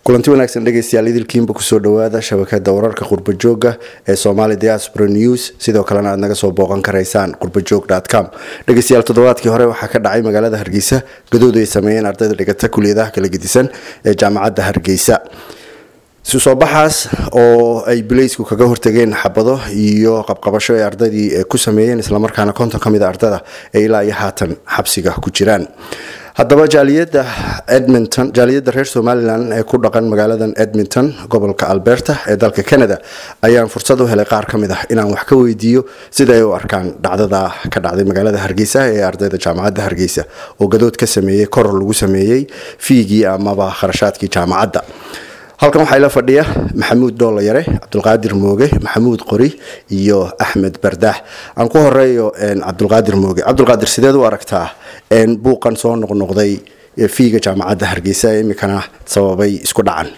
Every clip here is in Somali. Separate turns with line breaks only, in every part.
kulanti wanaagsan dhegeystayaal idilkiinba kusoo dhawaada shabakada wararka qurbajooga ee somali diaspora news sidoo kalena aad naga soo booqan karaysaan qurbajoog com dhegeystayaal toddobaadkii hore waxaa ka dhacay magaalada hargeysa gadood ay sameeyeen ardayda dhigata kuliyadaha kala gedisan ee jaamacadda hargeysa isu soo baxaas oo ay bileysku kaga hortageen xabado iyo qabqabasho ay ardaydii ku sameeyeen islamarkaana konton ka mid a ardada ee ilaa iyo haatan xabsiga ku jiraan haddaba jaaliyada edmonton jaaliyadda reer somalilan ee ku dhaqan magaaladan edmonton gobolka alberta ee dalka canada ayaan fursad u helay qaar ka mid ah inaan wax ka weydiiyo sida ay u arkaan dhacdada ka dhacday magaalada hargeysa ee ardayda jaamacadda hargeysa oo gadood ka sameeyey koror lagu sameeyey fiigii amaba kharashaadkii jaamacadda halkan waxaa ila fadhiya maxamuud doolayare cabdulqaadir mooge maxamuud qori iyo axmed bardaax aan ku horeeyo cabdulqaadir mooge cabdulqaadir sideed u aragtaa buuqan soo noqnoqday fiiga jaamacadda hargeysa ee imikana sababay isku dhacan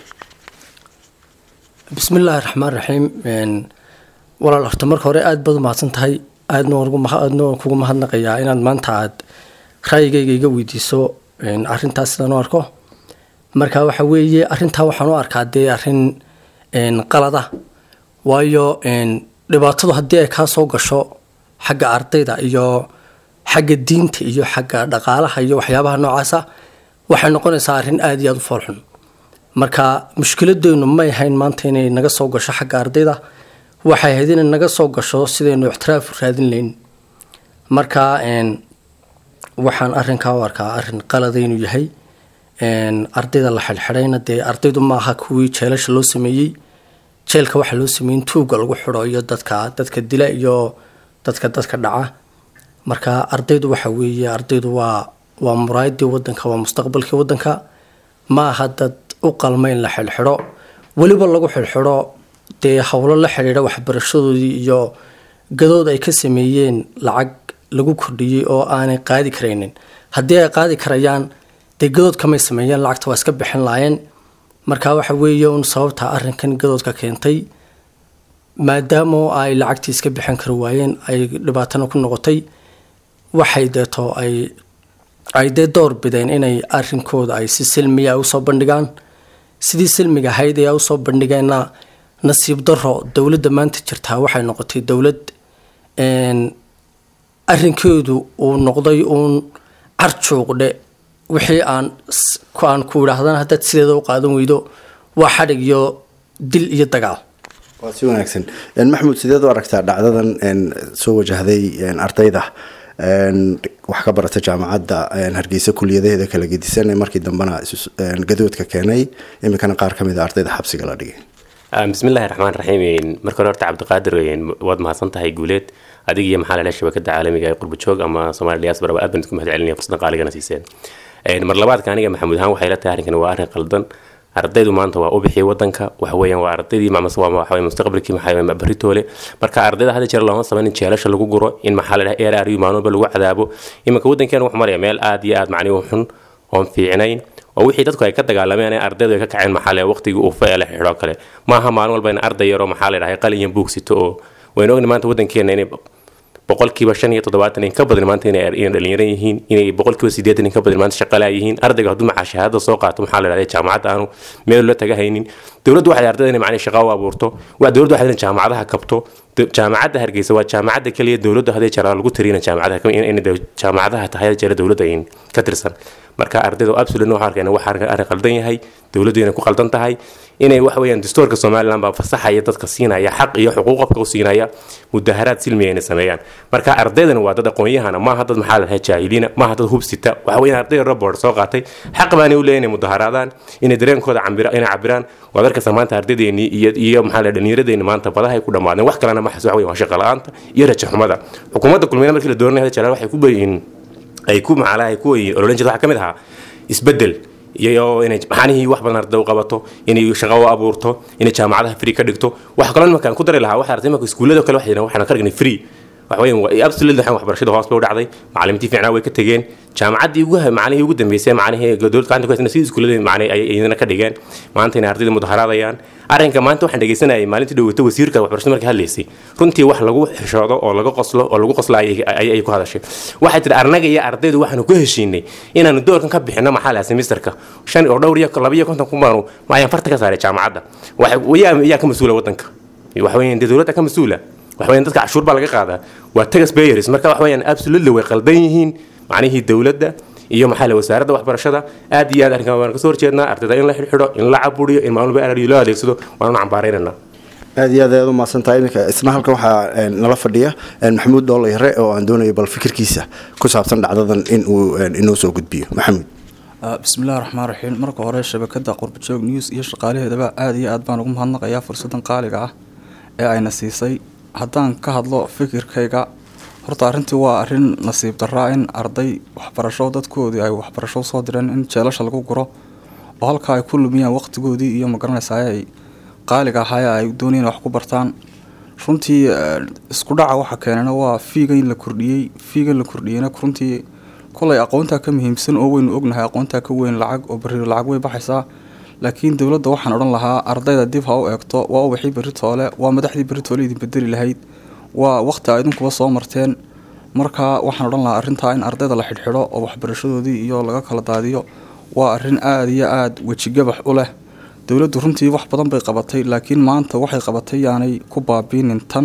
bismillaahi raxmaan raxiim walaal horta marka hore aada baad umahadsan tahay aadna aadna waan kugu mahadnaqayaa inaad maanta aad raayigayga iga weydiiso arintaas sidaan u arko marka waxa weeye arintaa waxaan u arkaa dee arin qalada waayo dhibaatadu haddii ay kaa soo gasho xagga ardayda iyo xagga diinta iyo xagga dhaqaalaha iyo waxyaabaha noocaasa waxay noqonaysaa arrin aada iyo aada u foolxun marka mushkiladeynu may ahayn maanta inay naga soo gasho xagga ardayda waxay ahayd inay naga soo gasho sidaynu ixtiraaf u raadin layn marka waxaan arrinkaa u arkaa arrin qalada inuu yahay ardayda la xidhxidhayna dee ardaydu maaha kuwii jeelasha loo sameeyey jeelka waxaa loo sameeyey in tuuga lagu xidho iyo dadka dadka dila iyo dadka dadka dhaca marka ardaydu waxa weeye ardaydu waa waa muraayadii wadanka waa mustaqbalkii wadanka ma aha dad u qalma in la xidhxidho weliba lagu xidhxidho dee howlo la xidhiidha waxbarashadoodii iyo gadood ay ka sameeyeen lacag lagu kordhiyey oo aanay qaadi karaynin haddii ay qaadi karayaan dee gadood kamay sameeyeen lacagta waa iska bixin laayeen marka waxa weeye un sababta arrinkan gadoodka keentay maadaama ay lacagtii iska bixin kari waayeen ay dhibaatana ku noqotay waxay deeto ay ay dee door bideen inay arrinkooda ay si silmiya usoo bandhigaan sidii silmiga ahayd ee usoo bandhigeenna nasiib daro dowladda maanta jirtaa waxay noqotay dowlad arrinkeedu uu noqday uun carjuuqdhe wixii aan aan ku idhaahdana haddaad sideeda u qaadan weydo waa xadhig iyo dil iyo dagaal
waa si wanaagsan maxamuud sideed u aragtaa dhacdadan soo wajahday ardayda wax ka barata jaamacadda hargeysa kuliyadaheeda kala gedisan ee markii dambena gadoodka keenay iminkana qaar ka mid a ardayda xabsiga la dhigay
bismillahi raxmaan raxiim marka hore horta cabdiqaadir waad mahadsan tahay guuleed adig iyo maxaa lalehay shabakada caalamiga ee qurbajoog ama somali diaspora aad baan isku mahad celinaya fursadan qaaligana siiseen mar labaadka aniga maxamuud ahaan waxay la tahay arrinkan waa arrin qaldan ardaydu maanta waa u bixiyay wadanka waxa weeyaan waa ardaydii waa mustaqbalkii maxaa baritoole marka ardayda hadda jeer looma sameyn in jeelasha lagu guro in maxaa la dhahay air maalin walba lagu cadaabo iminka wadankeena wuxuu maraya meel aad iyo aad macnihi u xun oon fiicnayn oo wixii dadku ay ka dagaalameen ee ardaydu ay ka kaceen maxaa le waqtigii uu fa la xidho kale maaha maalin walba in arday yaroo maxaa la dhahay qalin iyo buug sito oo waynu ogni maanta wadankeena inay boqolkiiba shan iyo toddobaatan in ka badan maanta inay dhalinyaro yihiin inay boqolkiiba sideetan in ka badan maanta shaqalaa yihiin ardayga hadduu maxaa shahaadada soo qaato maxaa la dhahday jaamacadda aanu meel la taga haynin dowladdu waxay ardayda inay macnii shaqa u abuurto waa dowladdu waxay jaamacadaha kabto jaamacadda hargeysa waa jaamacadda keliya dowladdu hadday jara lagu tirina jaamacadaha in jaamacadaha tahay jara dowladda ay ka tirsan marka ardayda absolutely waxaa arkayna waxa arrin qaldan yahay dowladdu inay ku qaldan tahay inay wax weeyaan dastuurka somaliland baa fasaxaya dadka siinaya xaq iyo xuquuq qofka u siinaya mudaharaad silmiya inay sameeyaan marka ardaydana waa dad aqoon-yahana maaha dad maxaa lahahay jaahiliina maaha dad hubsita waxa weeyaan arday robord soo qaatay xaq baanay u leeyahay inay mudaharaadaan inay dareenkooda inay cabiraan waad arkaysa maanta ardaydeennii iyo iyo maxaa lahay dhallinyaradeenni maanta badaha ay ku dhammaadeen wax kalena maxas wax weyan waa shaqa la-aanta iyo rajo xumada xukuumadda kulmiyada markii la dooranaya hada jalaal waxay ku bayihiin ay ku macalaha ku ololan jirta waxaa ka mid ahaa isbeddel iyo inay maxanihii wax badan arday u qabato inay shaqo u abuurto inay jaamacadaha free ka dhigto waxa kaloo nimankaan ku dari lahaa waxa arday marka iskuullada kale waxay waxaan ka dhignay free waxweyn absolutely waxaan waxbarashada hoos bay u dhacday macalimiintii fiicnaa way ka tegeen jaamacaddii ugu macnihii ugu dambeysay macnihii dowlad gacanta ku haysana sidii iskuullada macnii ay iyadana ka dhigeen maanta inay ardayda mudaharaadayaan arrinka maanta waxaan dhegeysanayay maalintii dhaweyta wasiirka waxbarashada markay hadlaysay runtii wax lagu xishoodo oo laga qoslo oo lagu qoslo ayay ku hadashay waxay tihi arnaga iyo ardaydu waxaanu ku heshiinay inaanu doorkan ka bixino maxaa laha semesterka shan oo dhowr iyo laba iyo konton kumaanu ayaan farta ka saaray jaamacadda yaa ka mas-uula wadanka waxweeyaan dee dowladda ka mas-uula waxweeyaan dadka cashuur baa laga qaadaa waa tagas bayers marka waxweeyaan absolutely way qaldan yihiin macnihii dowladda iyo maxaa la wasaaradda waxbarashada aad iyo aad arrinkan waan kasoo horjeednaa ardayda in la xidhxidho in la caburiyo in maalin walba loo adeegsado waanu cambaaraynanaa
aad iyo aad ayaad u mahadsantahay iminka isna halkan waxaa nala fadhiya maxamuud doolayare oo aan doonayo bal fikirkiisa ku saabsan dhacdadan in uu inoo soo gudbiyo maxamuud
bismillahi raxmaan raxiim marka hore shabakada qurbajoog news iyo shaqaalaheedaba aada iyo aad baan ugu mahadnaqayaa fursadan qaaliga ah ee ayna siisay haddaan ka hadlo fikirkayga horta arrintii waa arrin nasiib daraa in arday waxbarasho dadkoodii ay waxbarasho usoo direen in jeelasha lagu guro oo halkaa ay ku lumiyaan waqtigoodii iyo magaranaysaay ay qaaliga ahaaye ay doonayeen wax ku bartaan runtii isku dhaca waxa keenana waa fiiga in la kordhiyey fiiga in la kordhiyeyna runtii kolay aqoontaa ka muhiimsan oo weynu ognahay aqoontaa ka weyn lacag oo bariiro lacag way baxaysaa laakiin dowladda waxaan odhan lahaa ardayda dib ha u eegto waa ubaxii beritoole waa madaxdii beritoole idin bedeli lahayd waa waqti a idinkuba soo marteen marka waxaan odhan lahaa arrintaa in ardayda la xidhxidho oo waxbarashadoodii iyo laga kala daadiyo waa arrin aada iyo aada wejigabax u leh dowladdu runtii wax badan bay qabatay laakiin maanta waxay qabatay yaanay ku baabiinin tan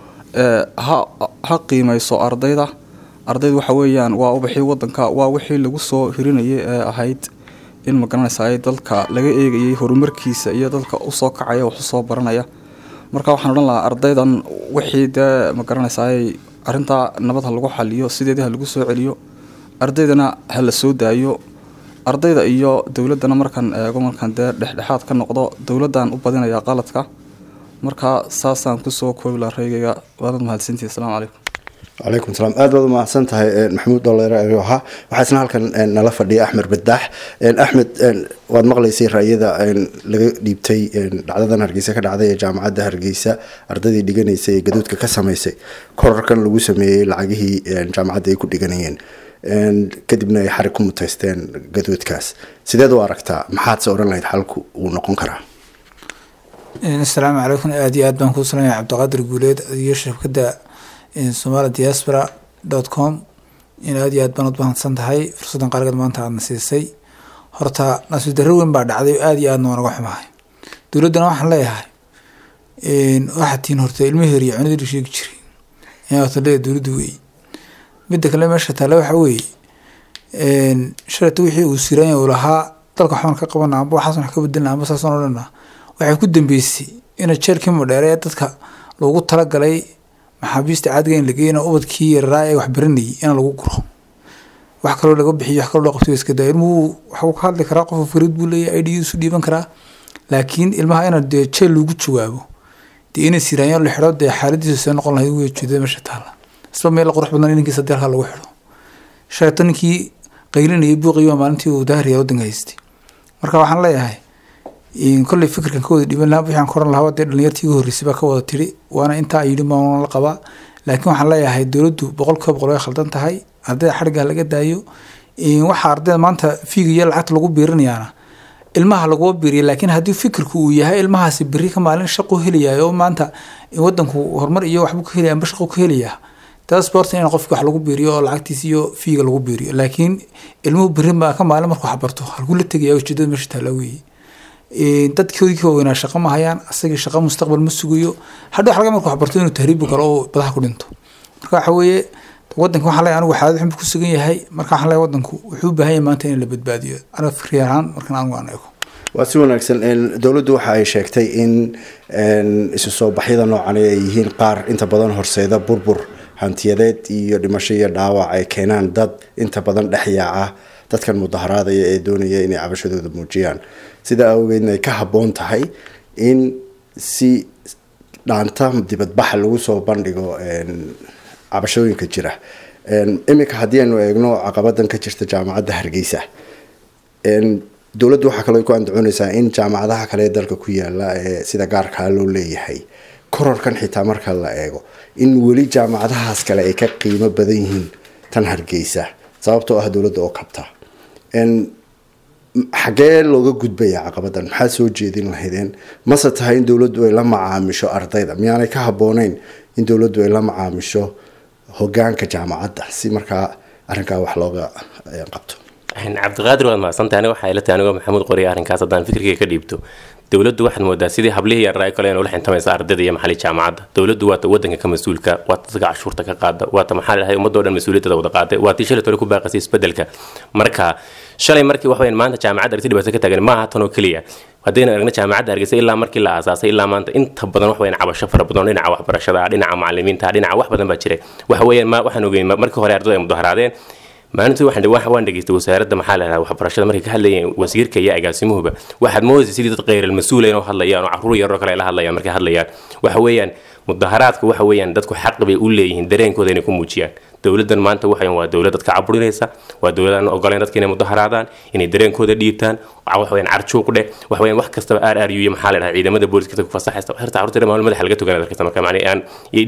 ha qiimeyso ardayda ardaydu waxa weeyaan waa ubaxii wadanka waa wixii lagu soo hirinayay ee ahayd in magaranaysaay dalka laga eegayay horumarkiisa iyo dadka usoo kacaya wax usoo baranaya marka waxaan odhan lahaa ardaydan wixii dee magaranaysaay arrintaa nabad ha lagu xaliyo sideedii ha lagu soo celiyo ardaydana ha la soo daayo ardayda iyo dowladdana markaan eego markaan dee dhexdhexaad ka noqdo dowladdan u badinayaa qaladka marka saasaan kusoo koobi laha reygayga waanad mahadsantihi asalaamu calaykum
calaykum salaam aad baad u mahadsan tahay maxamuud dooleere ahaa waxaa isna halkan nala fadhiya axmed badaax axmed waad maqlaysay raayada laga dhiibtay dhacdadan hargeysa ka dhacday ee jaamacadda hargeysa ardaydii dhiganaysa ee gaduudka ka sameysay korarkan lagu sameeyey lacagihii jaamacadda ay ku dhiganayeen kadibna ay xarig ku muteysteen gaduudkaas sideed u aragtaa maxaad se odhan lahayd xalku uu noqon karaa
asalaamu calaykum aada iyo aad baan kuu salamaya cabdiqaadir guuleed iyo shabkadda somali diaspora dot com in aada iyo aad baan ud mahadsan tahay fursaddan qaaligeed maanta aadna siisay horta nasiib darro weyn baa dhacday oo aada iyo aadna waa naga xumahay dowladdana waxaan leeyahay waxaa tiin horta ilmaheer iyo cunadii sheegi jiray in horta leeya dowladda weey midda kale meesha taale waxa weeye shalata wixii uu siranya uu lahaa dalka waxbaan ka qabana amba waxaasan wax ka bedelna amba saasaan odhana waxay ku dambeysay ina jeelkii madheere ee dadka loogu talagalay maxaabiista caadiga in la geeyna ubadkii yararaa ee waxbaranayay in lagu guro wax kaloo laga bixiyo wax kaloo loo qabtay iska daa ilmuhu waxuu ka hadli karaa qofa fariid buu leeyahay idgiisu dhiiban karaa laakiin ilmaha ina dee jeel lagu jawaabo dee inay siraanyo la xidho dee xaaladiisa see noqon lahayd wey jeedada meesha taala isba meel qurux badan inankiisa deelka lagu xidho shayta ninkii qaylinayay buuqiyo maalintii uu daahriya wadanka haystay marka waxaan leeyahay kolley fikirkan ka wada dhiban lahaa waxaan ka oran lahaa dee dhalinyartii ugu horreysay baa ka wada tiri waana intaa yidhi maan la qabaa laakiin waxaan leeyahay dowladdu boqolkiiba boqol way khaldan tahay ardayda xadhigga laga daayo waxa ardayda maanta fiiga iyo lacagta lagu biirinayaana ilmaha laguma biiriya laakiin haddii fikirku uu yahay ilmahaasi beri ka maalin shaqu helayayo oo maanta wadanku horumar iyo waxbuu ka helaya amba shaqu ka helayaa taas borta in qofki wax lagu biiriyo oo lacagtiis iyo fiiga lagu biiriyo laakiin ilmuhu beri baa ka maalin markuu waxbarto halkuu la tegaya ujeedada meesha taala weeye dadkoodii ka waaweynaa shaqo ma hayaan asagii shaqo mustaqbal ma sugayo hadhow xalga markuu waxbarto inuu tahriibi karo oo badaha ku dhinto marka waxa weeye wadanka waxaan leeyahay anigu xaalad xun ku sugan yahay marka waxaan leeyahay wadanku wuxuu u baahan yahay maanta in la badbaadiyo aniga fikri ahaan markan anigu aan eego
waa si wanaagsan dowladdu waxa ay sheegtay in isu soo baxyada noocan ay yihiin qaar inta badan horseeda burbur hantiyadeed iyo dhimasho iyo dhaawac ay keenaan dad inta badan dhexyaaca dadkan mudaharaadaya ee doonaya inay cabashadooda muujiyaan sidaa awgeedna ay ka habboon tahay in si dhaanta dibadbaxa lagu soo bandhigo cabashooyinka jira iminka haddii aynu eegno caqabadan ka jirta jaamacadda hargeysa dowladdu waxaa kaloo ku andacoonaysaa in jaamacadaha kale ee dalka ku yaala ee sida gaarkaa loo leeyahay kororkan xitaa marka la eego in weli jaamacadahaas kale ay ka qiimo badan yihiin tan hargeysa sababtoo ah dowladda oo kabta xagee looga gudbaya caqabadan maxaa soo jeedin lahaydeen mase tahay in dowladdu ay la macaamisho ardayda miyaanay ka habooneyn in dowladdu ay la macaamisho hogaanka jaamacadda si markaa arrinkaa wax looga qabto
cabdiqaadir waad mahadsantahay aniga waxaa ila tahay anigoo maxamuud qoriya arrinkaas haddaan fikirkayga ka dhiibto dowladdu waxaad moodaa sidii hablihii yarraa kale inuu la xintamaysa ardayda iyo maxalli jaamacadda dowladdu waata wadanka ka mas-uulka waata dadka cashuurta ka qaada waata maxaa lahay ummadoo dhan mas-uuliyadda wada qaaday waa tii shalay tole ku baaqasay isbedelka marka shalay markii wax weyaan maanta jaamacadda argti dhibaato ka taagan maaha tan oo keliya haddayna aragna jaamacadda hargeysa ilaa markii la aasaasay ilaa maanta inta badan wax weyaan cabasho fara badan dhinaca waxbarashada dhinaca macalimiinta dhinaca wax badan baa jiray waxa weeyaan waxaan ogeyn markii hore ardayda ay mudaharaadeen maalintii waxaan waan dhageystay wasaaradda maxaa la waxbarashada markay ka hadlayeen wasiirka iyo agaasimuhuba waxaad moodaysa sidii dad kheyral mas-uula inoo hadlayaan oo caruur yaroo kale ay la hadlayaan markay hadlayaan waxa weeyaan mudaharaadka waxa weeyaan dadku xaq bay u leeyihiin dareenkooda inay ku muujiyaan dowladdan maanta waxayan waa dowlad dadka caburinaysa waa dowlad aan ogoleyn dadka inay mudaharaadaan inay dareenkooda dhiibtaan wax weeyaan carjuuq dheh wax weeyaan wax kastaba aar aar iyo maxaa la dhahaa ciidamada booliska ku fasaxaysa xirta carruurta dhammaan madaxa laga toganaa dadkasta marka macnaa aan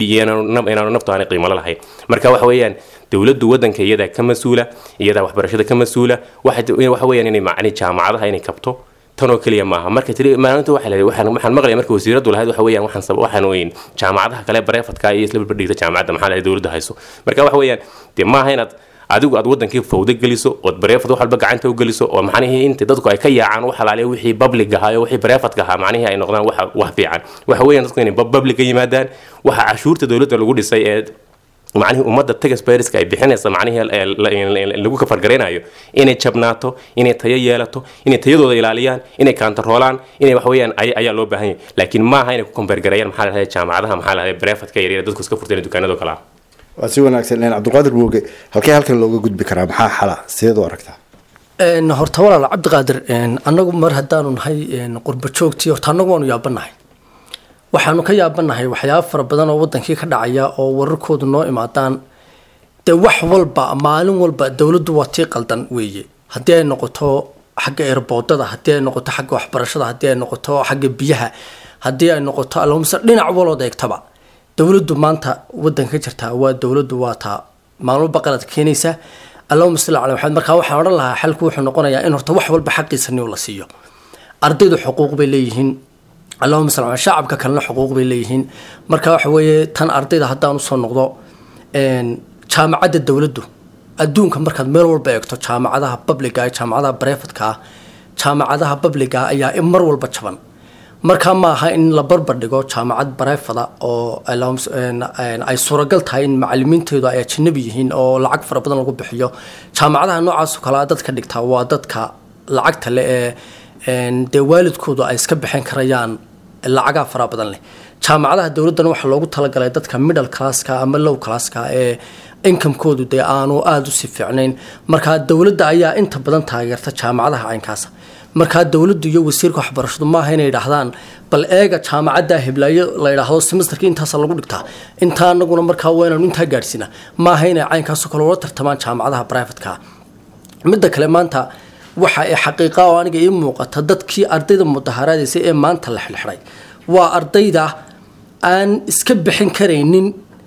inaanu naftu aanay qiimo lahayn marka waxa weeyaan dowladdu wadanka iyadaa ka mas-uula iyadaa waxbarashada ka mas-uula waxa weeyaan inay macni jaamacadaha inay kabto tan oo keliya maaha marka tiri maalinta waxa leeyahay waxaan waxaan maqlaya marka wasiiradu lahayd waxa weeyaan waxaan sab waxaan weyn jaamacadaha kale bareefadka iyo isla barbardhigta jaamacadda maxaa lahayd dowladda hayso marka waxa weeyaan dee maaha inaad adigu aad wadankii fawdo geliso ood bareefad wax walba gacanta u geliso oo macnihii inta dadku ay ka yaacaan wax alaaliya wixii public ahaa iyo wixii bareefadka ahaa macnihii ay noqdaan wax wax fiican waxa weeyaan dadku inay public ka yimaadaan waxa cashuurta dowladda lagu dhisay ee macnihii ummadda tagasbayriska ay bixinaysa macnihii lagu kafargaraynayo inay jabnaato inay tayo yeelato inay tayadooda ilaaliyaan inay kaantaroolaan inay wax weeyaan ayaa loo baahan yahay laakiin maaha inay ku kombeergareeyaan maxaa lahayd jaamacadaha maxaa lahayd bareefadka yaryar dadku iska furteen dukaanado kale ah
waa si wanaagsan cabdiqaadir buuge halkee halkan looga gudbi karaa maxaa xala sideed u aragtaa
horta walaal cabdiqaadir annagu mar haddaanu nahay qurba joogtii horta annagu waanu yaabanahay waxaanu ka yaabanahay waxyaaba fara badan oo wadankii ka dhacaya oo wararkoodu noo imaadaan dee wax walba maalin walba dowladdu waa tii qaldan weeye haddii ay noqoto xagga eerboodada haddii ay noqoto xagga waxbarashada haddii ay noqoto xagga biyaha haddii ay noqoto almse dhinac walood eegtaba dowladdu maanta wadanka ka jirtaa waa dowladdu waa taa maalin walba qalad keenaysa allahuma salli cala maxamed markaa waxaan odhan lahaa xalku wuxuu noqonayaa in horta wax walba xaqiisa niw la siiyo ardaydu xuquuq bay leeyihiin allahuma sal shacabka kalena xuquuq bay leeyihiin marka waxa weeye tan ardayda haddaan usoo noqdo jaamacadda dowladdu adduunka markaad meel walba eegto jaamacadaha babliga jaamacadaha barefadka ah jaamacadaha babliga ayaa mar walba jaban markaa ma aha in la barbar dhigo jaamacad barefada oo ay suuragal tahay in macalimiinteedu ay ajanabi yihiin oo lacag fara badan lagu bixiyo jaamacadaha noocaasoo kalea dadka dhigtaa waa dadka lacagta le ee dee waalidkoodu ay iska bixin karayaan lacagaa fara badan leh jaamacadaha dowladdana waxaa loogu talagalay dadka middle classka ama low classka ee inkamkoodu dee aanu aada usii fiicnayn markaa dowladda ayaa inta badan taageerta jaamacadaha caynkaasa markaa dowladdu iyo wasiirka waxbarashadu maaha inay idhaahdaan bal eega jaamacadda hiblaayo la idhaahdo semesterka intaasa lagu dhigtaa intaa anaguna markaa waa inaanu intaa gaadhsiina maaha inay caynkaasoo kale ula tartamaan jaamacadaha brivatka midda kale maanta waxa ay xaqiiqa oo aniga ii muuqata dadkii ardayda mudaharaadaysa ee maanta la xilxiday waa ardayda aan iska bixin karaynin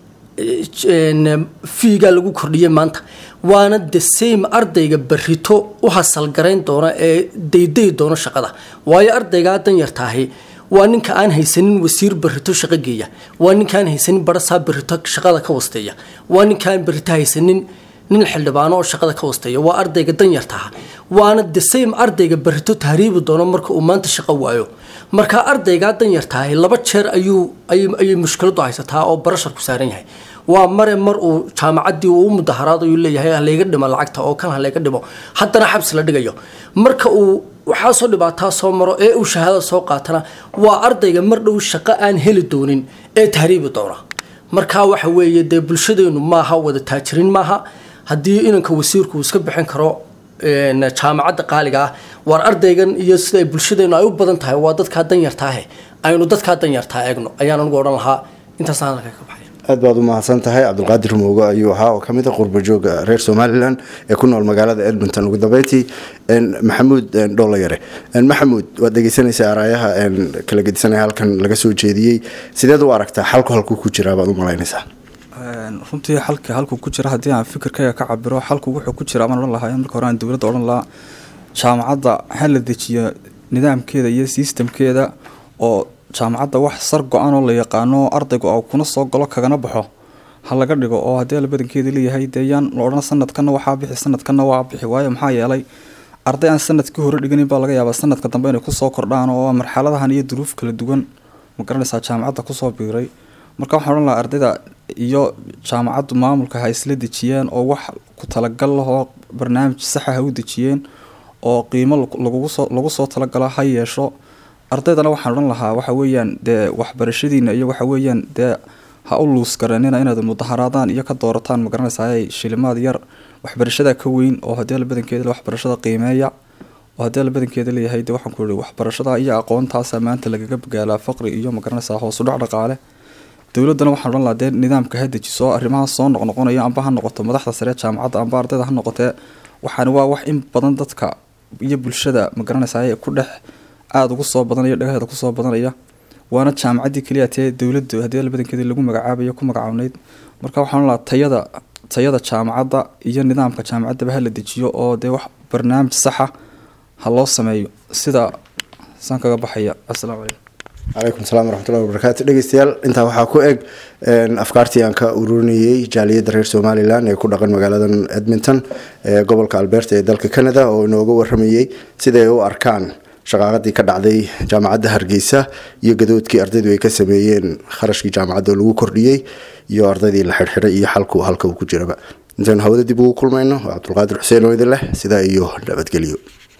fiigaa lagu kordhiyay maanta waana the same ardayga barito u hasalgarayn doona ee dayday doono shaqada waayo ardaygaa danyartaahi waa ninka aan haysanin wasiir barito shaqo geeya waa ninka aan haysanin barasaa barito shaqada ka wasteeya waa ninka aan barito haysanin nin xildhibaano oo shaqada ka wasteeya waa ardayga danyartaha waana the same ardayga barito tahriibi doono marka uu maanta shaqo waayo marka ardaygaa danyartaahi laba jeer ayuu ayay mushkiladu haysataa oo barasharku saaran yahay waa mare mar uu jaamacaddii uu mudaharaad ayuu leeyahay halayga dhimo lacagta oo kan halayga dhimo haddana xabsi la dhigayo marka uu waxaasoo dhibaataa soo maro ee uu shahaadada soo qaatana waa ardayga mar dhow shaqo aan heli doonin ee tahriibi doona marka waxa weeye dee bulshadeenu maaha wada taajirin maaha haddii inanka wasiirku uu iska bixin karo jaamacadda qaaliga ah waar ardaygan iyo sida ay bulshadeenu ay u badan tahay waa dadkaa danyartaahe aynu dadkaa danyartaa eegno ayaan anigu odhan lahaa intaasaan halka ka baxay
aad baad u mahadsan tahay cabdulqaadir moogo ayuu ahaa oo kamid a qurbajooga reer somalilan ee ku nool magaalada edmonton ugu dambeyntii maxamuud dholayare maxamuud waad dhegeysanaysaa araayaha kala gedisanaya halkan laga soo jeediyey sideed u aragtaa xalku halkuu ku jiraa baad u malaynaysaa
runtii xalka halkuu ku jira haddii aan fikirkayga ka cabiro xalku wuxuu ku jira amaan odhan lahaa marka hore aan dowladda odhan lahaa jaamacadda ha la dejiyo nidaamkeeda iyo sistamkeeda oo jaamacadda wax sar go-an oo la yaqaano ardaygu oo kuna soo galo kagana baxo ha laga dhigo oo haddii ala badankeeda leeyahay dee yaan la odhan sanadkana waxaa bixi sanadkana waa bixi waayo maxaa yeelay arday aan sanadkii hore dhiganin baa laga yaabaa sanadka dambe inay kusoo kordhaan oo marxaladahan iyo duruuf kala duwan ma garanaysaa jaamacadda kusoo biiray marka waxaan odhan lahaa ardayda iyo jaamacaddu maamulka ha isla dejiyeen oo wax ku talagal lahoo barnaamij saxa ha u dejiyeen oo qiimo lagugusoo lagu soo talagalo ha yeesho ardaydana waxaan odhan lahaa waxa weeyaan dee waxbarashadiina iyo waxa weeyaan dee ha u luus garanina inaad mudaharaadaan iyo ka doorataan magaranaysaa shilimaad yar waxbarashada ka weyn oo haddii ala badankeeda waxbarashada qiimeeya oo haddii ala badankeeda leeyahay dee waxaan ku ihi waxbarashada iyo aqoontaasa maanta lagaga bagaalaa faqri iyo magaranaysaa hoosudhac dhaqaale dowladdana waxaan odhan lahaa dee nidaamka ha dejiso arrimaha soo noqnoqonayo amba ha noqoto madaxda sare jaamacadda amba ardayda ha noqotee waxaani waa wax in badan dadka iyo bulshada magaranaysaa ku dhex aada ugu soo badanaya dhagaheeda kusoo badanaya waana jaamacaddii keliya tee dowladdu haddii labadankeedii lagu magacaabayo ku magacawneyd marka waxaan lahaa tayada tayada jaamacadda iyo nidaamka jaamacaddaba ha la dejiyo oo dee wax barnaamij saxa ha loo sameeyo sida saan kaga baxaya assalaamu calaykum
calaykum salaam waraxmatullahi wabarakaatu dhegeystayaal intaa waxaa ku eg afkaartii aan ka ururinayey jaaliyadda reer somalilan ee ku dhaqan magaaladan edmonton ee gobolka alberta ee dalka canada oo inooga waramayey siday u arkaan shaqaaqadii ka dhacday jaamacadda hargeysa iyo gadoodkii ardaydu ay ka sameeyeen kharashkii jaamacadda oo lagu kordhiyey iyo ardaydii la xidhxidhay iyo xalku halka uu ku jiraba intaynu hawada dib ugu kulmayno waa cabdulqaadir xuseen oo idin leh sidaa iyo nabadgelyo